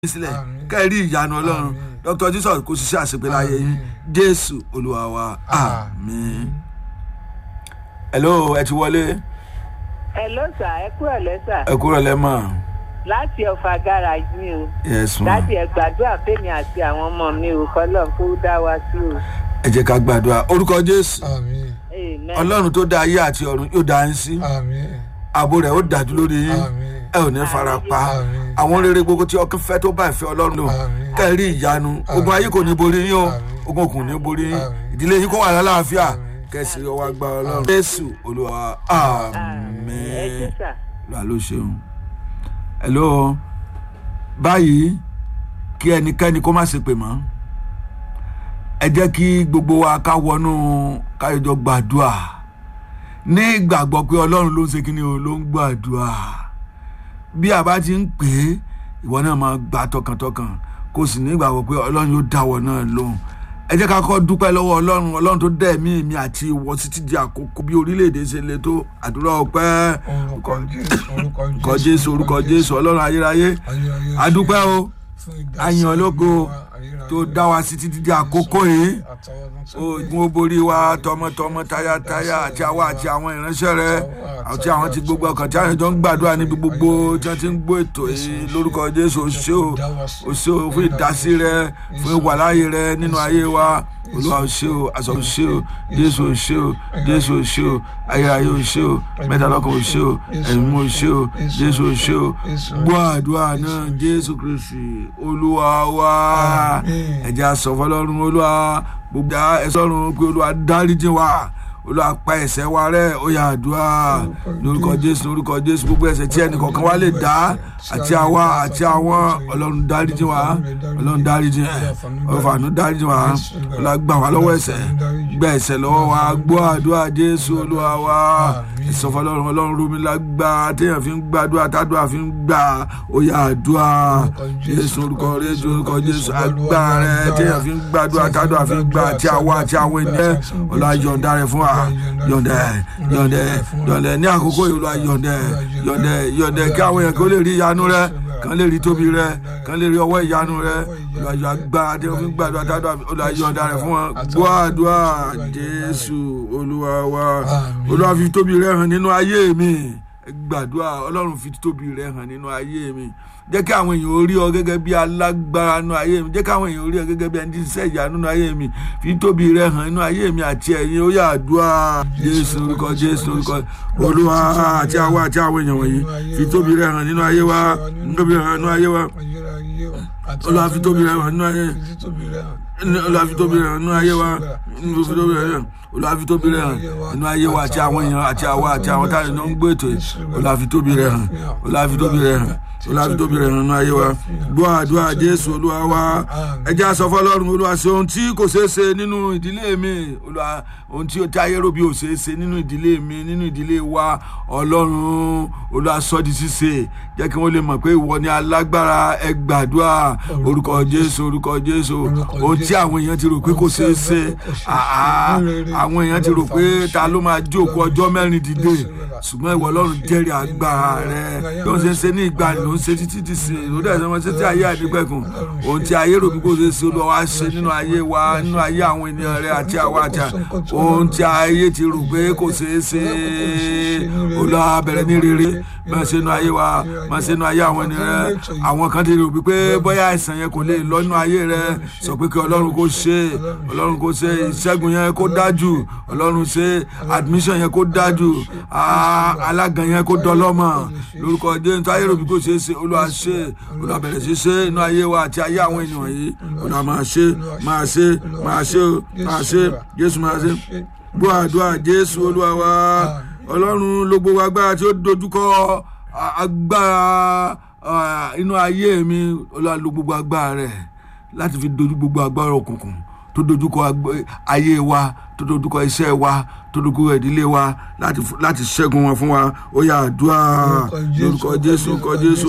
sílẹ̀ Àmín. kẹ́rì ìyanu ọlọ́run Àmín. dr jesus kò ṣiṣẹ́ àṣepé láyé yín Àmín. jésù olúwa wa àmín. hello ẹ ti wọlé Hello sà ẹ kúrò lẹ́sà ẹ kúrò lẹ́mọ̀ láti ọ̀fà garage mi o yes ma láti ẹ̀ gbàdúrà fèmi àti àwọn ọmọ mi ò kọ́lọ̀ kó dá wa sí o. ẹ jẹ́ ká gbàdúrà orúkọ jésù àmín Amen. ọlọ́run tó dá ayé àti ọ̀run yóò dá yín sí àmín ààbò rẹ̀ ó dájú lórí yín àmín ẹ ò ní fara pa Àmín. àwọn rere gbogbo tí ọkàn fẹ́ tó bá ìfẹ́ ọlọ́run lò Àmín. kẹ́rì ìyanu ogun ayé kò ní borí yín o Àmín. ogun kò ní borí yín Àmín. ìdílé yín kó wà lálàáfíà Àmín. kẹsì ọwọ́ agbá ọlọ́run jésù olúwa àmín ẹ ṣé sà. lọ́la ló ṣeun hello báyìí kí ẹnikẹ́ni kó má ṣe pè mọ́ ẹ jẹ́ kí gbogbo wa ká wọnú káyọjọ gbàdúrà ní ìgbàgbọ́ pé ọlọ́run ló ń ṣe kí ni o ló ń gbàdúrà bí a bá ti ń pè é ìwọ náà máa gbà tọkàntọkàn kó sì ní ìgbàgbọ́ pé ọlọ́run yóò dáwọ́ náà lóhùn ẹ jẹ́ ká kọ́ dúpẹ́ lọ́wọ́ ọlọ́run ọlọ́run tó dẹ̀ mí mi àti ìwọ títí di àkókò bí orílẹ̀-èdè ṣe le tó àdúrà ọpẹ́ orúkọ jésù orúkọ orúkọ jésù orúkọ jésù ọlọ́run ayérayé ayérayé adúpẹ́ o fún ìdásí àyàn ológo ayérayé. tó dá wa sí títí di àkókò yìí Àtọwọ́dún tó ogun ó borí wa tọmọtọmọ tayátayá àti àwa àti àwọn ìránṣẹ́ rẹ àti àwọn tí gbogbo ọkàn tí àwọn jọ ń gbàdúrà níbi gbogbo tí wọ́n ti ń gbọ́ ètò yìí lórúkọ jésù òṣè o òṣè o fún ìdásí rẹ fún ìwàláyé rẹ nínú ayé wa olúwa òṣè o àṣọ òṣè o jésù òṣè o jésù òṣè o ayérayé òṣè o mẹ́tàlọ́kàn òṣè o ẹ̀mí òṣè o jésù òṣè o gbọ́ àdúrà náà jésù kristi olúwa wa Àmín. ẹ̀jẹ̀ àsọ̀fọ́lọ́run olúwa gbogbo ẹ̀sọ́run pé olúwa dáríjì wa olúwa pa ẹ̀ṣẹ̀ wa rẹ́ ó yá àdúrà lórúkọ jésù lórúkọ jésù gbogbo ẹ̀ṣẹ̀ tí ẹnì kọ̀ọ̀kan wa lè dá àti àwa àti àwọn ọlọ́run dáríjì wa ọlọ́run dáríjì ọ̀fàànú dáríjì wa olúwa gbà wá lọ́wọ́ ẹ̀ṣẹ̀ gbà ẹ̀ṣẹ̀ lọ́wọ́ wa gbọ́ àdúrà jésù olúwa wa ìsọfọlọ́run ọlọ́run romi lágbá téèyàn fi ń gbàdúrà tádùá fi ń gbà ó yá àdúrà jésù orúkọ jésù orúkọ jésù agbára rẹ téèyàn fi ń gbàdúrà tádùá fi ń gbà àti àwa àti àwọn ènìyàn olúwa yọ̀ǹda rẹ fún wa yọ̀ǹda yọ̀ǹda yọ̀ǹda ní àkókò yìí olúwa yọ̀ǹda yọ̀ǹda yọ̀ǹda kí àwọn èèyàn kó lè rí ìyanu rẹ kán lè rí tóbi rẹ kán lè rí ọwọ́ ìyanu rẹ olúwa yọ agbára téèyàn fi ń gbàdúrà tádùá olúwa yọ̀ǹda rẹ fún wa gbọ́ àdúrà jésù olúwa wa olúwa fi tóbi rẹ hàn nínú ayé mi gbàdúrà ọlọ́run fi tóbi rẹ hàn nínú ayé mi jẹ́ kí àwọn èèyàn orí ọ gẹ́gẹ́ bí alágbára nínú ayé mi jẹ́ kí àwọn èèyàn orí ọ gẹ́gẹ́ bí ẹni tí ń ṣẹ̀yà nínú ayé mi fi tóbi rẹ hàn nínú ayé mi àti ẹ̀yin ó yá àdúrà jésù orúkọ jésù orúkọ olúwa àti àwa àti àwọn èèyàn wọ̀nyí fi tóbi rẹ hàn nínú ayé wa tóbi rẹ hàn nínú ayé wa olúwa fi tóbi rẹ hàn nínú ayé olúwa fi tóbi rẹ hàn nínú ayé wa olúwa fi tóbi rẹ hàn olúwa fi tóbi rẹ hàn nínú ayé wa àti àwọn èèyàn àti àwa àti àwọn táyà náà ń gbé ètò yìí olúwa fi tóbi rẹ hàn olúwa fi tóbi rẹ hàn olúwa fi tóbi rẹ hàn nínú ayé wa gbọ́ àdúrà jésù olúwa wa ẹ jẹ́ á sọ fọlọ́run olúwa ṣe ohun tí kò ṣeé ṣe nínú ìdílé mi olúwa ohun tí táyé rò bí ò ṣeé ṣe nínú ìdílé mi nínú ìdílé wa ọlọ́run olúwa sọ di ṣíṣe jẹ́ kí wọ́n lè mọ̀ pé ìwọ ni alágbára ẹ gbàdúrà orúkọ jésù orúkọ jésù ohun tí àwọn èèyàn ti rò pé kò ṣeé ṣe àá àwọn èèyàn ti rò pé ta ló máa jókòó ọjọ́ mẹ́rin dìde ṣùgbọ́n ìwọ ọlọ́run jẹ́rìí agbára rẹ bí wọ́n ṣe ń ṣe ní ìgbà ló ń ṣe títí ti sè ló dẹ̀ sọ wọn ṣe tí ayé àdìgbẹ̀kùn ohun tí ayé rò bí kò ṣe ṣe olúwa wá ṣe nínú ayé wa nínú ayé àwọn ènìyàn rẹ àti àwa àti ohun tí ayé ti rò pé kò ṣeé ṣe olúwa bẹ̀rẹ̀ ní rere máa ṣe nínú ayé wa máa ṣe nínú ayé àwọn ènìyàn rẹ àwọn kan ti rò bí pé bóyá àìsàn yẹn kò lè lọ nínú ayé rẹ sọ pé kí ọlọ́run kó ṣe ọlọ́run kó ṣe ìṣẹ́gun yẹn kó dájú ọlọ́run ṣe admission yẹn kó dájú alágan yẹn kó dọlọ́mọ lórúkọ jésù ayé rò bí kò ṣeé ṣe olúwa ṣe olúwa bẹ̀rẹ̀ sí ṣe inú ayé wa àti ayé àwọn ènìyàn yìí olúwa máa ṣe máa ṣe máa ṣe máa ṣe jésù máa ṣe gbọ́ àdúrà jésù olúwa wa ọlọ́run ló gbogbo agbára tí ó dojúkọ agbára inú ayé mi olúwa ló gbogbo agbára rẹ̀ láti fi dojú gbogbo agbára òkùnkùn tó dojúkọ ayé wa tó dojúkọ iṣẹ́ wa tó dojúkọ ìdílé wa láti ṣẹ́gun wọn fún wa ó yá àdúrà lórúkọ jésù lórúkọ jésù